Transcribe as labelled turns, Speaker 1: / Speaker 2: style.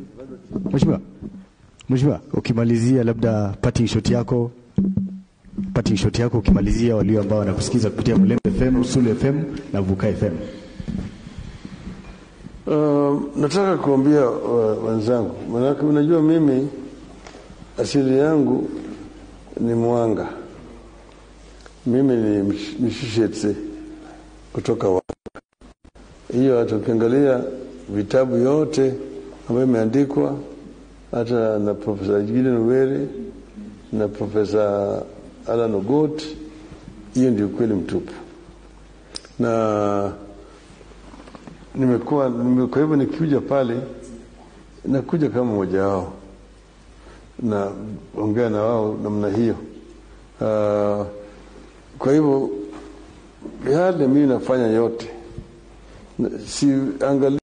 Speaker 1: Mheshimiwa, Mheshimiwa, ukimalizia labda parting shot yako parting shot yako ukimalizia walio ambao wanakusikiza kupitia Mlembe FM, Usulu FM na Vuka FM.
Speaker 2: Uh, nataka kuambia uh, wenzangu, manake unajua mimi asili yangu ni Mwanga, mimi ni Mish- Mishishetse kutoka Wanga. Hiyo hata ukiangalia vitabu yote ambayo imeandikwa hata na Profesa Gideon Were na Profesa Alan Ogot, hiyo ndio kweli mtupu na nimekuwa nime, kwa hivyo nikikuja pale nakuja kama mmoja wao na ongea na wao namna hiyo. Uh, kwa hivyo yale mimi nafanya yote Na- si angali